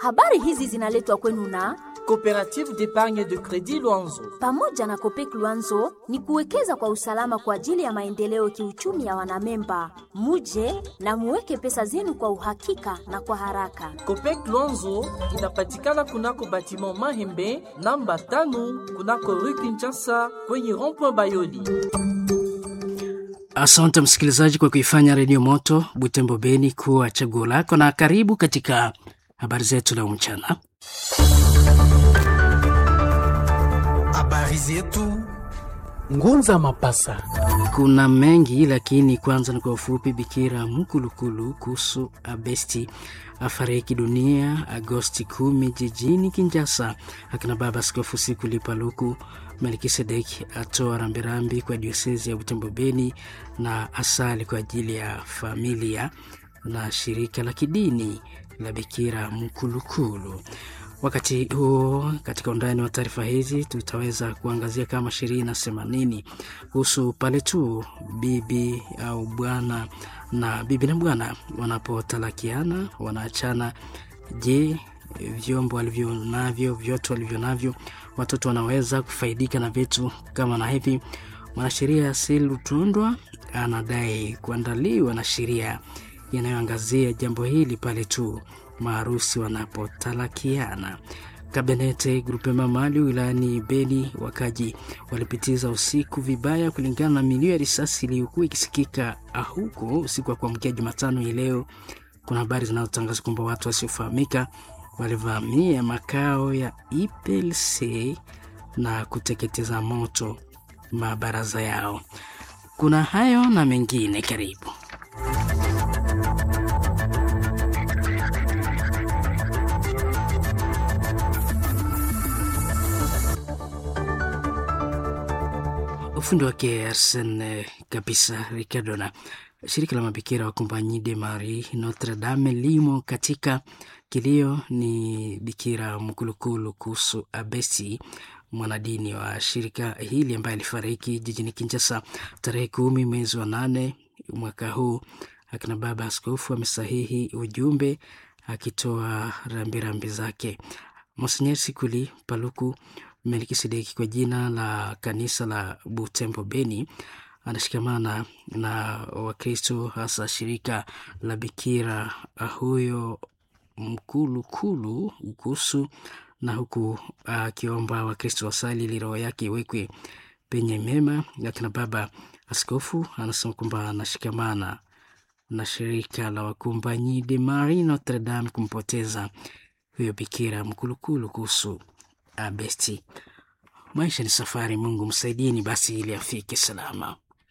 Habari hizi zinaletwa kwenu na Coopérative d'épargne de crédit Luanzo. pamoja na Kopek Luanzo ni kuwekeza kwa usalama kwa ajili ya maendeleo kiuchumi ya wanamemba. Muje na muweke pesa zenu kwa uhakika na kwa haraka. Copec Luanzo inapatikana kunako batiment Mahembe namba tano kunako rue Kinshasa kwenye rond-point Bayoli. Asante msikilizaji kwa kuifanya Redio Moto Butembo Beni kuwa chaguo lako, na karibu katika habari zetu leo mchana. Habari zetu Ngunza Mapasa. Kuna mengi lakini kwanza ni kwa ufupi. Bikira Mkulukulu kuhusu Abesti afariki dunia Agosti kumi jijini Kinjasa. Akina baba Askofu Sikuli Paluku Melkisedeki atoa rambirambi kwa diosezi ya Butembo Beni na asali kwa ajili ya familia na shirika la kidini la Bikira Mkulukulu. Wakati huo katika undani wa taarifa hizi tutaweza kuangazia kama sheria inasema nini kuhusu pale tu bibi au bwana na bibi na bwana wanapotalakiana wanaachana. Je, vyombo walivyo navyo vyote walivyo navyo watoto wanaweza kufaidika na vitu kama na hivi? Mwanasheria Silutundwa anadai kuandaliwa na sheria inayoangazia jambo hili pale tu maarusi wanapotalakiana. Kabenete Grupema Mali wilayani Beni, wakaji walipitiza usiku vibaya kulingana na milio ya risasi iliyokuwa ikisikika huko usiku wa kuamkia Jumatano hii leo. Kuna habari zinazotangaza kwamba watu wasiofahamika walivamia makao ya IPLC na kuteketeza moto mabaraza yao. Kuna hayo na mengine, karibu. ufundi wake Arsen kabisa Ricardo na shirika la mabikira wa Compagnie de Marie Notre Dame limo katika kilio. Ni bikira mkulukulu kuhusu Abesi, mwanadini wa shirika hili ambaye alifariki jijini Kinshasa tarehe kumi mwezi wa nane mwaka huu. Akina baba askofu amesahihi ujumbe akitoa rambirambi zake. Monsenyer Sikuli Paluku Melkisedeki kwa jina la kanisa la Butembo Beni anashikamana na Wakristo hasa shirika la Bikira huyo mkulukulu kuhusu na huku akiomba uh, Wakristo wasali ili roho yake iwekwe penye mema. Akina baba askofu anasema kwamba anashikamana na shirika la Wakompanyi de Marie Notre Dame kumpoteza huyo bikira mkulukulu kuhusu Abesti. Maisha ni safari, Mungu msaidieni basi ili afike salama.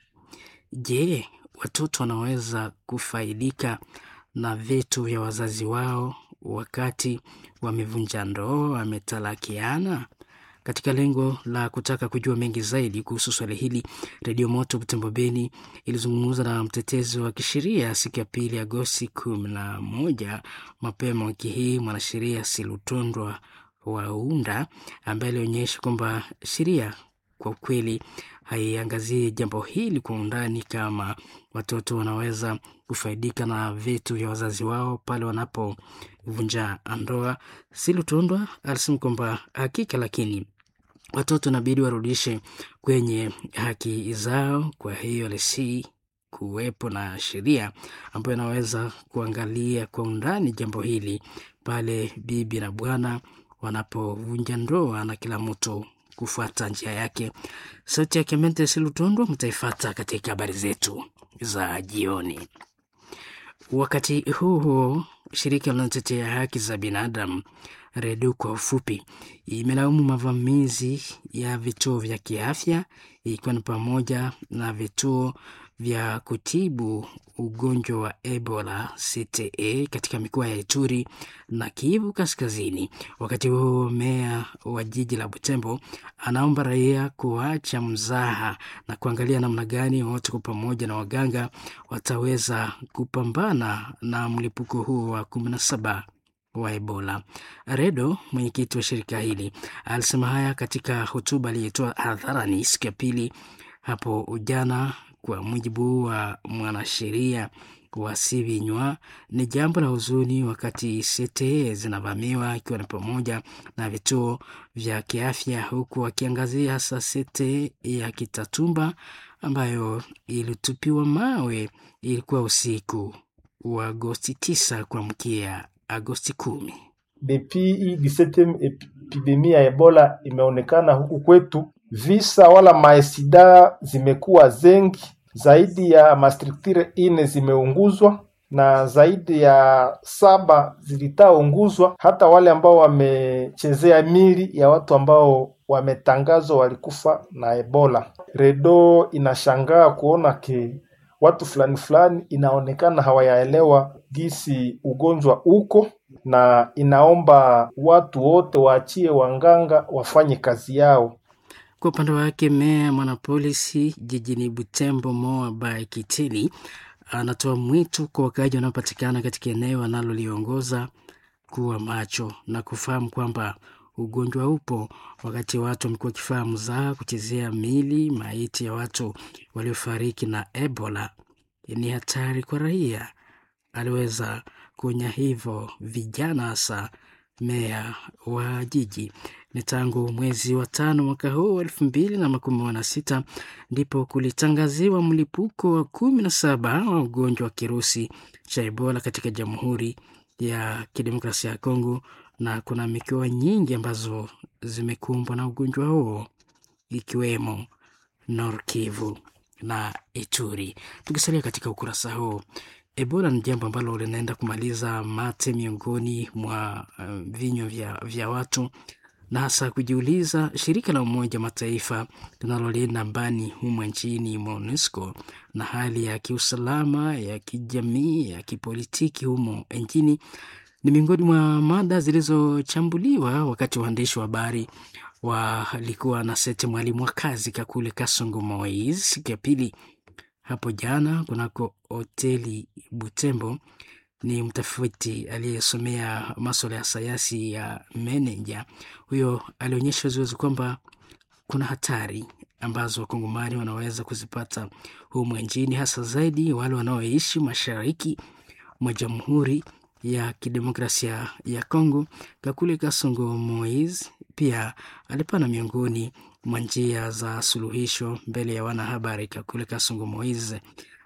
Je, watoto wanaweza kufaidika na vitu vya wazazi wao wakati wamevunja ndoa, wametalakiana? Katika lengo la kutaka kujua mengi zaidi kuhusu swali hili, Redio Moto Butembo Beni ilizungumza na mtetezi wa kisheria siku ya pili Agosti kumi na moja mapema wiki hii, mwanasheria Silutondwa Waunda ambaye alionyesha kwamba sheria kwa kweli haiangazie jambo hili kwa undani, kama watoto wanaweza kufaidika na vitu vya wazazi wao pale wanapovunja ndoa. Silutondwa alisema kwamba hakika, lakini watoto inabidi warudishe kwenye haki zao. Kwa hiyo lisi kuwepo na sheria ambayo inaweza kuangalia kwa undani jambo hili pale bibi na bwana wanapovunja ndoa na kila mtu kufuata njia yake. Sauti yake Mente Silutondwa mtaifata katika habari zetu za jioni. Wakati huu huo, shirika linalotetea haki za binadamu REDU kwa ufupi, imelaumu mavamizi ya vituo vya kiafya ikiwa ni pamoja na vituo vya kutibu ugonjwa wa Ebola CTE katika mikoa ya Ituri na Kivu Kaskazini. Wakati huo meya wa jiji la Butembo anaomba raia kuacha mzaha na kuangalia namna gani wote kwa pamoja na waganga wataweza kupambana na mlipuko huo wa kumi na saba wa Ebola. Redo, mwenyekiti wa shirika hili, alisema haya katika hotuba aliyotoa hadharani siku ya pili hapo jana. Kwa mujibu wa mwanasheria wasivinywa. Ni jambo la huzuni wakati sete zinavamiwa, ikiwa ni pamoja na vituo vya kiafya, huku wakiangazia hasa sete ya Kitatumba ambayo ilitupiwa mawe. Ilikuwa usiku wa Agosti 9 kuamkia Agosti kumi. Depuis hii 17 epidemia ya Ebola imeonekana huku kwetu, visa wala maesida zimekuwa zengi, zaidi ya mastructure ine zimeunguzwa na zaidi ya saba zilitaunguzwa. Hata wale ambao wamechezea mili ya watu ambao wametangazwa walikufa na Ebola. Redo inashangaa kuona ke watu fulani fulani inaonekana hawayaelewa gisi ugonjwa uko na inaomba watu wote waachie wanganga wafanye kazi yao. Kwa upande wake, meya mwanapolisi jijini Butembo Moa Bae Kitili anatoa mwito kwa wakaaji wanaopatikana katika eneo analoliongoza kuwa macho na kufahamu kwamba ugonjwa upo, wakati watu wamekuwa wakifanya mzaha kuchezea mili maiti ya watu waliofariki na Ebola ni hatari kwa raia. Aliweza kuonya hivyo vijana, hasa meya wa jiji. Ni tangu mwezi wa tano mwaka huu elfu mbili na makumi na sita ndipo kulitangaziwa mlipuko wa kumi na saba wa ugonjwa wa kirusi cha Ebola katika Jamhuri ya Kidemokrasia ya Kongo, na kuna mikoa nyingi ambazo zimekumbwa na ugonjwa huo ikiwemo Nord Kivu na Ituri. Tukisalia katika ukurasa huu, Ebola ni jambo ambalo linaenda kumaliza mate miongoni mwa uh, vinywa vya, vya watu na hasa kujiuliza, shirika la Umoja Mataifa linalolinda amani humo nchini MONUSCO na hali ya kiusalama ya kijamii ya kipolitiki humo nchini ni miongoni mwa mada zilizochambuliwa wakati waandishi wa habari walikuwa na sete mwalimu wa kazi Kakule Kasongo Moise siku ya pili hapo jana kunako hoteli Butembo. Ni mtafiti aliyesomea maswala ya sayansi ya meneja. Huyo alionyesha waziwazi kwamba kuna hatari ambazo wakongomani wanaweza kuzipata humu nchini, hasa zaidi wale wanaoishi mashariki mwa Jamhuri ya Kidemokrasia ya Kongo. Kakule Kasongo Moise pia alipana miongoni mwa njia za suluhisho mbele ya wanahabari. Kakule Kasongo Moise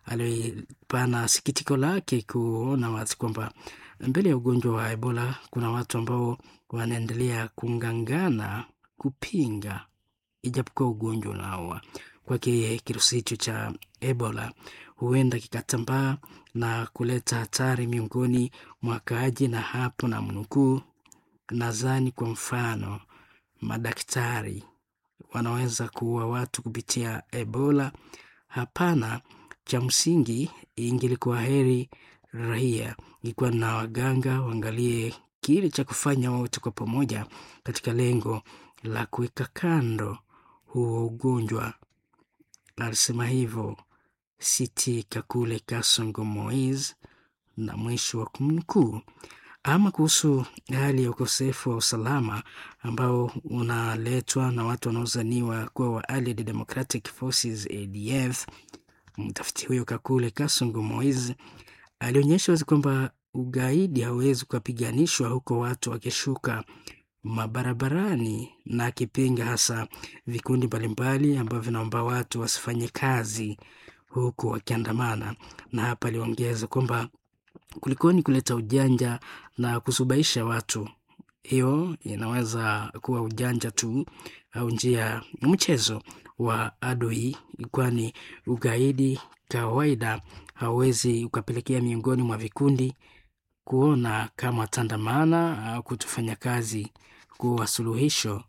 alipana sikitiko lake kuona wazi kwamba mbele ya ugonjwa wa Ebola kuna watu ambao wanaendelea kungangana kupinga, ijapokuwa ugonjwa unaua. Kwake kirusi hicho cha Ebola huenda kikatambaa na kuleta hatari miongoni mwa wakaaji, na hapo na mnukuu, nadhani kwa mfano madaktari wanaweza kuua watu kupitia Ebola. Hapana, cha msingi ingelikuwa heri raia ikiwa na waganga waangalie kile cha kufanya wote kwa pamoja katika lengo la kuweka kando huo ugonjwa. Alisema hivyo Siti Kakule Kasongo Moise, na mwisho wa kumnukuu. Ama kuhusu hali ya ukosefu wa usalama ambao unaletwa na watu wanaozaniwa kuwa wa Allied Democratic Forces ADF, mtafiti huyo Kakule Kasongo Moise alionyesha wazi kwamba ugaidi hauwezi kupiganishwa huko watu wakishuka mabarabarani, na akipinga hasa vikundi mbalimbali ambavyo vinaomba watu wasifanye kazi huku wakiandamana. Na hapa aliongeza kwamba kulikoni kuleta ujanja na kusubaisha watu, hiyo inaweza kuwa ujanja tu au njia mchezo wa adui, kwani ugaidi kawaida hauwezi ukapelekea miongoni mwa vikundi kuona kama tandamana au kutofanya kazi kuwa suluhisho.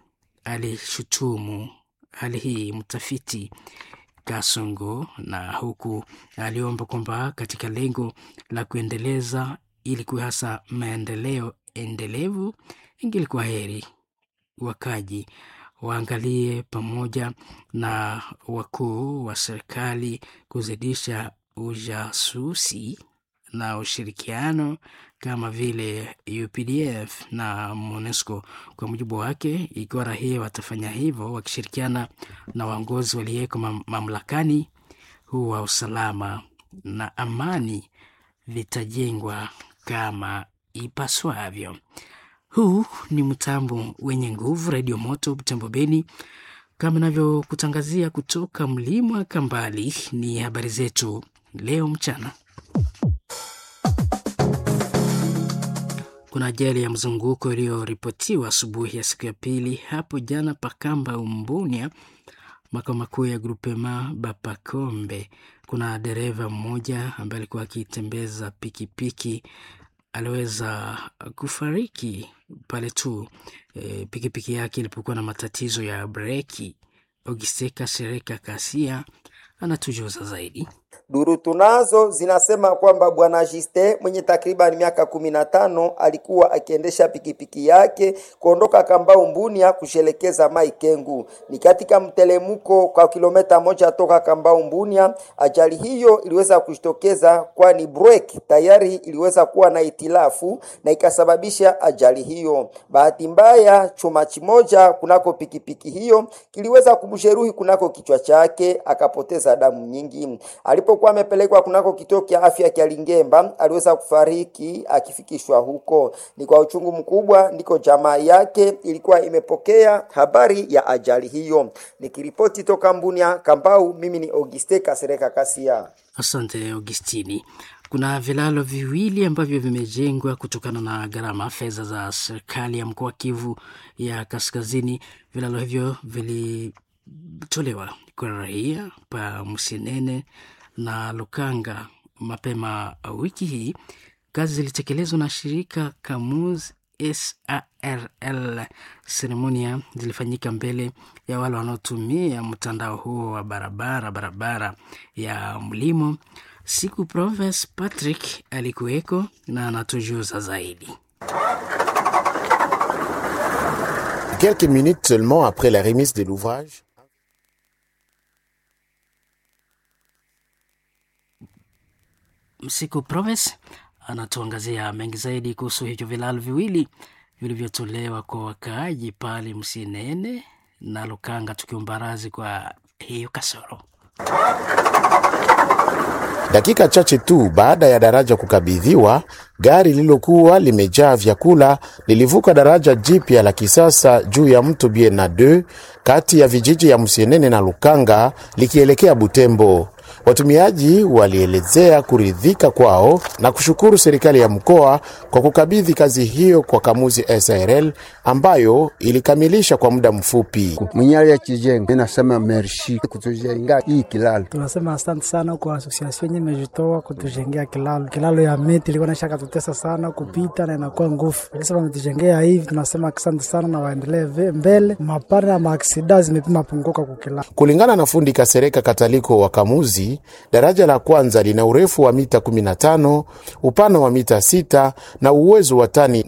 Alishutumu hali hii mtafiti Kasongo, na huku aliomba kwamba katika lengo la kuendeleza ili kuwa hasa maendeleo endelevu, ingelikuwa heri wakaji waangalie pamoja na wakuu wa serikali kuzidisha ujasusi na ushirikiano kama vile UPDF na MONUSCO. Kwa mujibu wake, ikiwa raia watafanya hivyo wakishirikiana na waongozi waliyeko mam mamlakani, huwa usalama na amani vitajengwa kama ipaswavyo. Huu ni mtambo wenye nguvu, Redio Moto Butembo Beni, kama inavyokutangazia kutoka mlima Kambali. Ni habari zetu leo mchana. Kuna ajali ya mzunguko iliyoripotiwa asubuhi ya siku ya pili hapo jana Pakamba Umbunia, makao makuu ya Grupema Bapakombe. Kuna dereva mmoja ambaye alikuwa akitembeza pikipiki aliweza kufariki pale tu e, pikipiki yake ilipokuwa na matatizo ya breki. Ogiseka Sereka Kasia anatujuza zaidi. Duru tunazo zinasema kwamba bwana Jiste mwenye takriban miaka kumi na tano alikuwa akiendesha pikipiki yake kuondoka Kambau Mbunia kushelekeza Mai Kengu. Ni katika mtelemuko kwa kilomita moja toka Kambau Mbunia. Ajali hiyo iliweza kujitokeza kwani breki tayari iliweza kuwa na itilafu na ikasababisha ajali hiyo. Bahati mbaya, chuma kimoja kunako pikipiki hiyo kiliweza kumjeruhi kunako kichwa chake, akapoteza damu nyingi. Alipokuwa amepelekwa kunako kituo cha afya cha Lingemba, aliweza kufariki akifikishwa huko. Ni kwa uchungu mkubwa ndiko jamaa yake ilikuwa imepokea habari ya ajali hiyo. Nikiripoti toka Mbunia Kambau, mimi ni Auguste Kasereka Kasia. Asante Augustini. Kuna vilalo viwili ambavyo vimejengwa kutokana na gharama fedha za serikali ya mkoa wa Kivu ya Kaskazini. Vilalo hivyo vilitolewa kwa raia pa Musinene na Lukanga mapema wiki hii. Kazi zilitekelezwa na shirika Kamuz SARL. Seremonia zilifanyika mbele ya wale wanaotumia mtandao huo wa barabara barabara ya mlimo. Siku Proves Patrick alikuweko na anatujuza zaidi. Quelques minutes seulement après la remise de l'ouvrage, Siku Proves anatuangazia mengi zaidi kuhusu hivyo vilalo viwili vilivyotolewa kwa wakaaji pale Msinene na Lukanga, tukiomba radhi kwa hiyo kasoro. dakika chache tu baada ya daraja kukabidhiwa, gari lililokuwa limejaa vyakula lilivuka daraja jipya la kisasa juu ya mto Biena 2 kati ya vijiji ya Msienene na Lukanga likielekea Butembo. Watumiaji walielezea kuridhika kwao na kushukuru serikali ya mkoa kwa kukabidhi kazi hiyo kwa Kamuzi SRL ambayo ilikamilisha kwa muda mfupi. mwenyewe akijenga nasema merci kutujenga hii kilalo. Tunasema asante sana kwa asosiasio yenye imejitoa kutujengea kilalo. Kilalo ya miti ilikuwa naisha katutesa sana kupita na inakuwa nguvu, lakini wametujengea hivi, tunasema asante sana na waendelee ve- mbele. Mapana ya maaksida zimepima punguka kwa kilalo. Kulingana na fundi Kasereka Kataliko wa Kamuzi, daraja la kwanza lina urefu wa mita 15, upana wa mita 6 na uwezo wa tani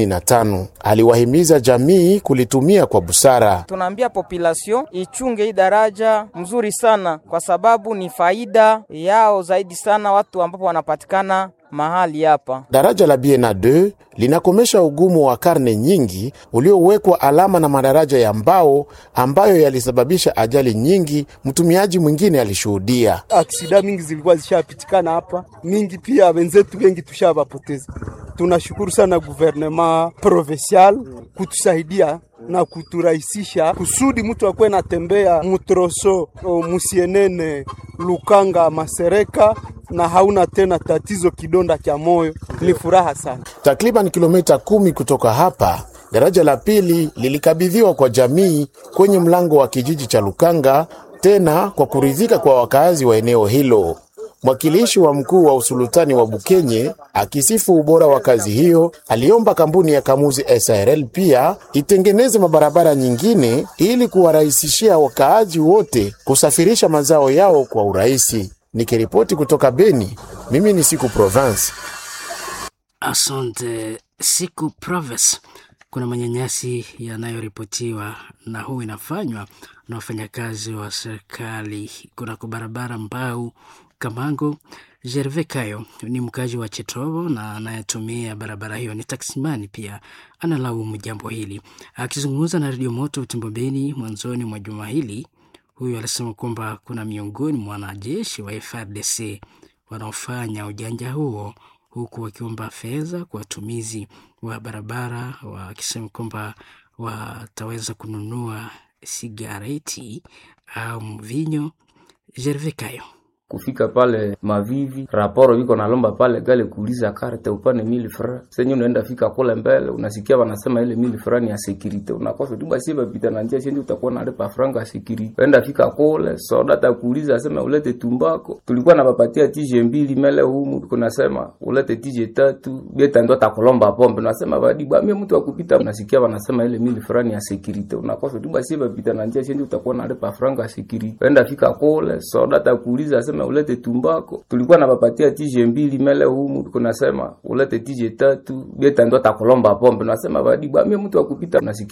75. Aliwahimiza jamii kulitumia kwa busara. tunaambia population ichunge hii daraja mzuri sana, kwa sababu ni faida yao zaidi sana watu ambapo wanapatikana mahali hapa. Daraja la Biena 2 linakomesha ugumu wa karne nyingi uliowekwa alama na madaraja ya mbao ambayo yalisababisha ajali nyingi. Mtumiaji mwingine alishuhudia. aksida mingi zilikuwa zishapitikana hapa mingi, pia wenzetu wengi tushavapoteza. Tunashukuru sana guvernema provincial kutusaidia na kuturahisisha kusudi mtu akuwe natembea mutroso o, musienene Lukanga Masereka na hauna tena tatizo kidonda cha moyo. Ni furaha sana. Takriban kilomita kumi kutoka hapa, daraja la pili lilikabidhiwa kwa jamii kwenye mlango wa kijiji cha Lukanga, tena kwa kuridhika kwa wakazi wa eneo hilo. Mwakilishi wa mkuu wa usultani wa Bukenye akisifu ubora wa kazi hiyo, aliomba kampuni ya Kamuzi SRL pia itengeneze mabarabara nyingine ili kuwarahisishia wakaaji wote kusafirisha mazao yao kwa urahisi. Nikiripoti kutoka Beni, mimi ni Siku Province. Asante siku Proves. Kuna manyanyasi yanayoripotiwa na huu inafanywa na wafanyakazi wa serikali kunako barabara Mbau Kamango. Gerve Kayo ni mkazi wa Chetovo na anayetumia barabara hiyo ni taksimani, pia analaumu jambo hili. Akizungumza na redio Moto Utembo Beni mwanzoni mwa juma hili, huyu alisema kwamba kuna miongoni mwa wanajeshi wa FRDC wanaofanya ujanja huo huku wakiomba fedha kwa watumizi wa barabara, wakisema kwamba wataweza kununua sigareti au mvinyo. Jervekayo kufika pale Mavivi raporo viko nalomba pale gale kuuliza karte upane mili fra senye unaenda fika kule mbele unasikia wanasema ile mili fra ni ya security unakosa tu basi bapita na njia chenye utakuwa nalipa franga ya security uenda fika kule soda takuuliza sema ulete tumbako tulikuwa napapatia tije mbili mele humu kunasema ulete tije tatu beta ndo takulomba pombe nasema badi bwa mimi mtu akupita unasikia wanasema ile mili fra ni ya security unakosa tu basi bapita na njia chenye utakuwa nalipa franga ya security uenda fika kule soda takuuliza sema ulete tumbako tulikuwa napapatia tije mbili mele humu kunasema ulete tije tatu beta ndo takulomba pombe nasema badi bwa mimi mtu akupita unasikia